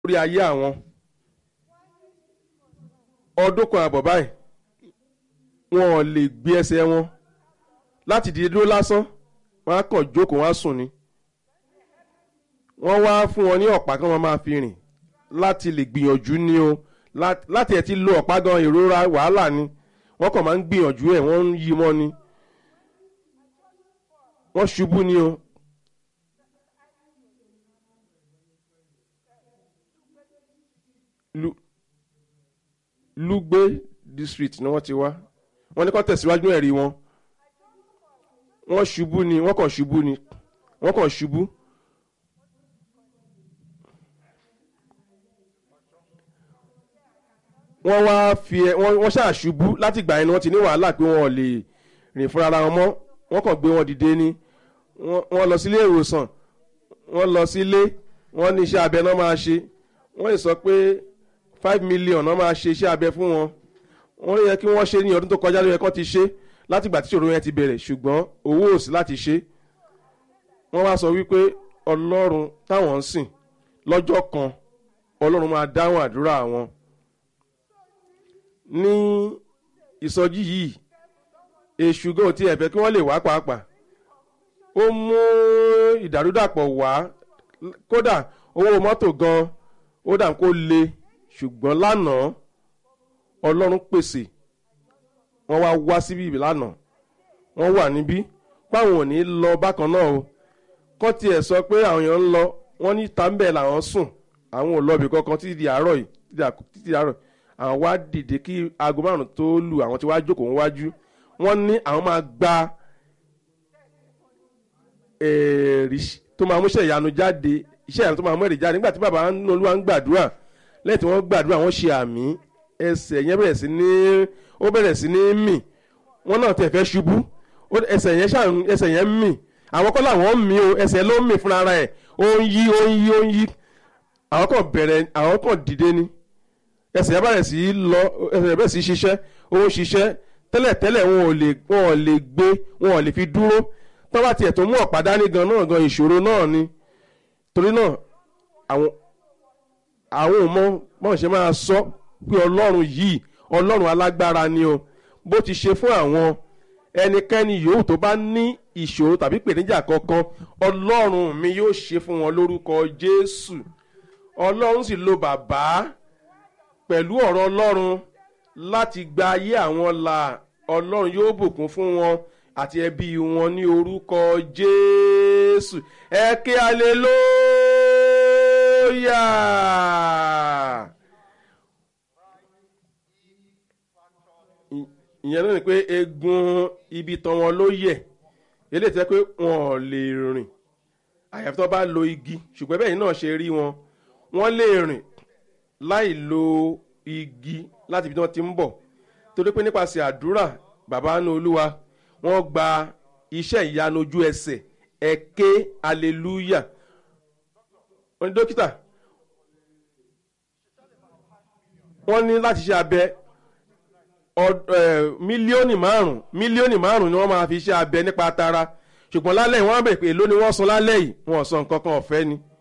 lórí ayé àwọn ọdún kan àbọ̀ báyìí wọn ò lè gbé ẹsẹ̀ wọn láti dìde dúró lásán wọn á kàn jókòó wọn á sùn ni wọ́n wá fún wọn ní ọ̀pá kí wọ́n máa fi rìn láti lè gbìyànjú ní o láti ẹ̀ ti lo ọ̀pá gan ìrora wàhálà ni wọ́n kàn máa ń gbìyànjú ẹ̀ wọ́n ń yí mọ́ ni wọ́n ṣubú ni o. lugbe district ni wọ́n ti wá wọ́n ní kó tẹ̀síwájú ẹ̀rí wọn wọ́n ṣubú ni wọ́n kàn ṣubú ni wọ́n kàn ṣubú. wọ́n wá fi ẹ wọ́n wọ́n ṣàṣubú láti ìgbà yẹn ni wọ́n ti ní wàhálà pé wọ́n ò lè rìn fúnra ara wọn mọ́ wọ́n kàn gbé wọn dìde ni wọ́n lọ sílé ìwòsàn wọ́n lọ sílé wọ́n ní iṣẹ́ abẹ náà máa ṣe wọ́n lè sọ pé five million náà máa ṣe iṣẹ́ abẹ fún wọn wọ́n yẹ kí wọ́n ṣe ní ọdún tó kọjá ló yẹ kán ti ṣe láti ìgbà tí ìṣòro yẹn ti bẹ̀rẹ̀ ṣùgbọ́n owó ò sí láti ṣe wọ́n wá sọ wípé ọlọ́run táwọn ń sìn lọ́jọ́ kan ọlọ́run máa dáhùn àdúrà wọn ní ìsọjí yìí èṣù gan ti ẹ̀fẹ́ kí wọ́n lè wá pàápàá ó mú ìdàrúdàpọ̀ wá kódà owó mọ́tò gan ó dà kó le ṣùgbọ́n lánàá ọlọ́run pèsè wọ́n wá wá síbí lánàá wọ́n wà níbí páwọn ò ní lọ bákan náà o kọ́ tiẹ̀ sọ pé àwọn èèyàn ń lọ wọ́n ní tàǹbẹ̀ làwọn sùn àwọn ò lọ́ọ̀bì kankan títí di àárọ̀ yìí títí di àárọ̀ àwọn wá dìde kí aago márùn tó lù àwọn tí wàá jókòó wájú wọ́n ní àwọn máa gba èrì tó máa múṣẹ́ ìyanu jáde iṣẹ́ ìyanu tó máa mú èrè jáde nígbà tí bàbá olúwa ń gbàdúrà lẹ́yìn tí wọ́n gbàdúrà wọ́n ṣe àmì ẹsẹ̀ yẹn bẹ̀rẹ̀ sí ní ó bẹ̀rẹ̀ sí ní mì wọ́n náà tẹ̀ fẹ́ ṣubú ẹsẹ̀ yẹn ṣàn ẹsẹ̀ yẹn mì àwọn kọ́ làwọn mì o ẹsẹ̀ ló mì fúnra rẹ̀ ó ń yí ó ń yí ó ń yí àwọn kan bẹ̀rẹ̀ àwọn kan dìde ni ẹsẹ̀ yẹn bẹ̀rẹ̀ sí lọ ẹsẹ̀ yẹn bẹ̀rẹ̀ sí ṣiṣẹ́ ó ń ṣiṣẹ́ tẹ́lẹ̀tẹ́lẹ̀ wọn ò lè wọn ò lè gbé wọn ò lè fi dúró tó bá tiẹ̀ tó mú ọ̀pá dání gan náà gan ìṣòro náà ni torí náà àwọn àwọn ò mọ bọ́n ṣe máa sọ pé ọlọ́run yìí ọlọ́run alágbára ni o bó ti ṣe fún àwọn ẹnikẹ́ni yòówù tó bá ní ìṣòro tàbí ìpèníjà kankan ọlọ́run mi yóò ṣe fún wọn lórúkọ jésù ọlọ́run sì lo bàbá pẹ̀lú ọ̀rọ̀ ọlọ́run láti gba ayé àwọn là ọlọ́run yóò bùkún fún wọn àti ẹbí wọn ní orúkọ jésù ẹ ké aleluya. ìyẹn náà ni pé egun ibi tán wọn ló yẹ eléyìí tẹ́ pé wọn ò lè rìn àyàfi tó bá lo igi ṣùgbọ́n bẹ́ẹ̀ náà ṣe rí wọn wọ́n lè rìn láì lo igi láti ibi tí wọ́n ti ń bọ̀ torí pé nípasẹ̀ àdúrà bàbá ní olúwa wọ́n gba iṣẹ́ ìyanu ojú ẹsẹ̀ ẹ̀kẹ́ hallelujah wọ́n ní dókítà wọ́n ní láti ṣe abẹ mílíọ̀nù márùn mílíọ̀nù márùn ni wọ́n máa fi ṣe abẹ nípa tara ṣùgbọ́n lálẹ́ yìí wọ́n á bẹ̀ pé èló ni wọ́n san lálẹ́ yìí wọ́n san nǹkan kan ọ̀fẹ́ ni